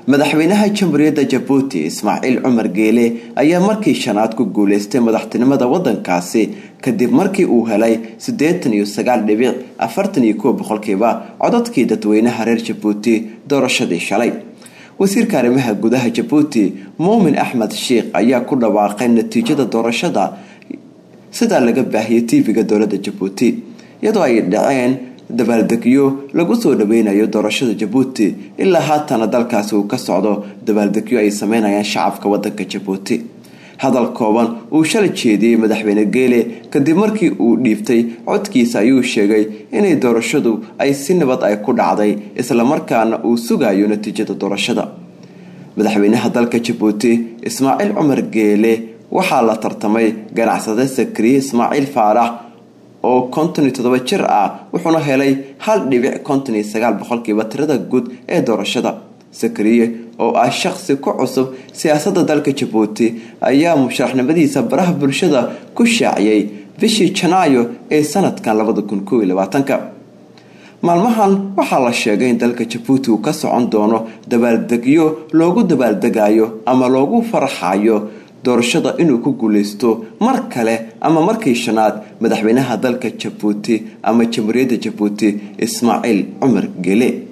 madaxweynaha jamhuuriyadda jabuuti ismaaciil cumar geele ayaa markii shanaad ku guuleystay madaxtinimada wadankaasi kadib markii uu helay siddeetan iyo sagaal dhibic afartan iyo kow boqolkiiba codadkii dadweynaha reer jabuuti doorashadii shalay wasiirka arrimaha gudaha jabuuti muumin axmed sheikh ayaa ku dhawaaqay natiijada doorashada sidaa laga baahiyay tv-ga dowladda jabuuti iyadoo ay dhaceen dabaaldegyo lagu soo dhaweynayo doorashada jabuuti ilaa haatana dalkaasi uu ka socdo dabaaldegyo ay sameynayaan shacabka wadanka jabuuti hadal kooban uu shalay jeediyey madaxweyne geele kadib markii uu dhiibtay codkiisa ayuu sheegay inay doorashadu ay si nabad ay ku dhacday islamarkaana uu sugayo natiijada doorashada madaxweynaha dalka jabuuti ismaaciil cumar geele waxaa la tartamay ganacsade sakriye ismaaciil faarax oo konton iyo toddoba jir ah wuxuuna helay hal dhibic konton iyo sagaal boqolkiiba tirada guud ee doorashada sakriye oo ah shaqsi ku cusub siyaasadda dalka jabuuti ayaa musharaxnimadiisa baraha bulshada ku shaaciyay bishii janaayo ee sanadkan labada kun kow iyo labaatanka maalmahan waxaa la sheegay in dalka jabuuti uu ka socon doono dabaaldegyo loogu dabaaldegayo ama loogu farxayo doorashada inuu ku guuleysto mar kale ama markii shanaad madaxweynaha dalka jabuuti ama jamhuuriyadda jabuuti ismaaciil cumar gele